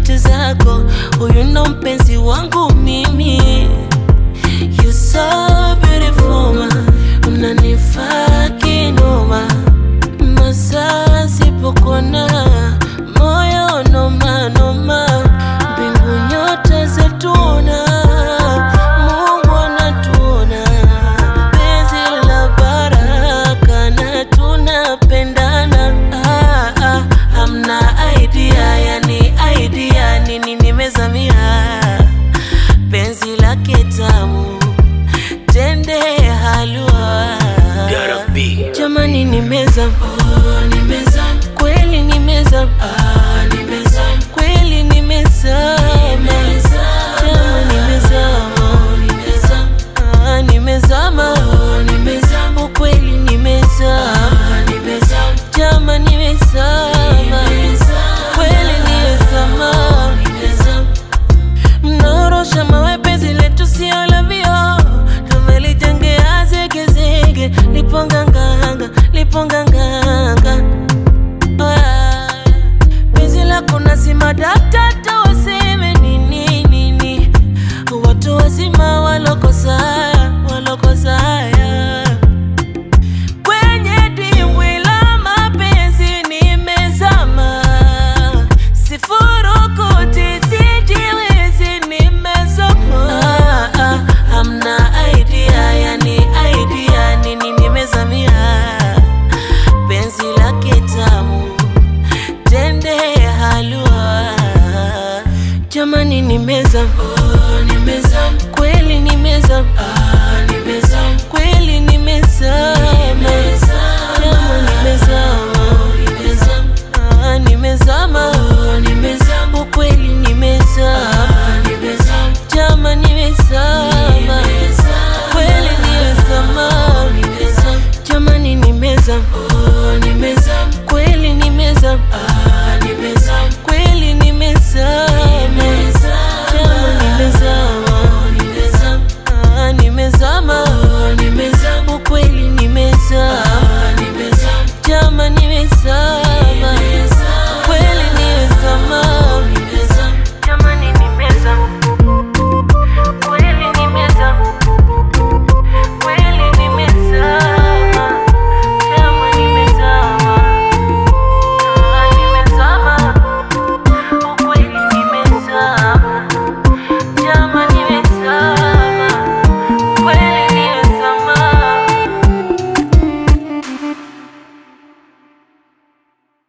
pointi zako, huyu ndo mpenzi wangu mimi. You so beautiful ma, unanifaa kinoma, masaa sipokona moyo noma noma, mbingu nyota zetuna, Mungu anatuona, penzi la baraka na tunapendana. Ah, ah, hamna idea, yani idea nini nimezamia penzi lake tamu tende halua jamani nimezama oh, nimezama kweli nimezama ah, nimezama kweli nimezama Jama nimezama ah, nimezama ukweli nimezama jama nimezama kweli nimezama mnaorosha mawe penzi letu sio la vio tumelijengea zegezege liponganganga liponganganga Ah, penzi lako nasima daktata waseme nini nini watu wazima walokosaya walokosaya kwenye dimbwi la mapenzi nimezama, sifurukuti sijiwezi nimezama. Ah, ah, hamna idea, yani idea nini nimezamia, penzi lake tamu tende halua, jamani nimezama, oh, nimezama kweli nimezama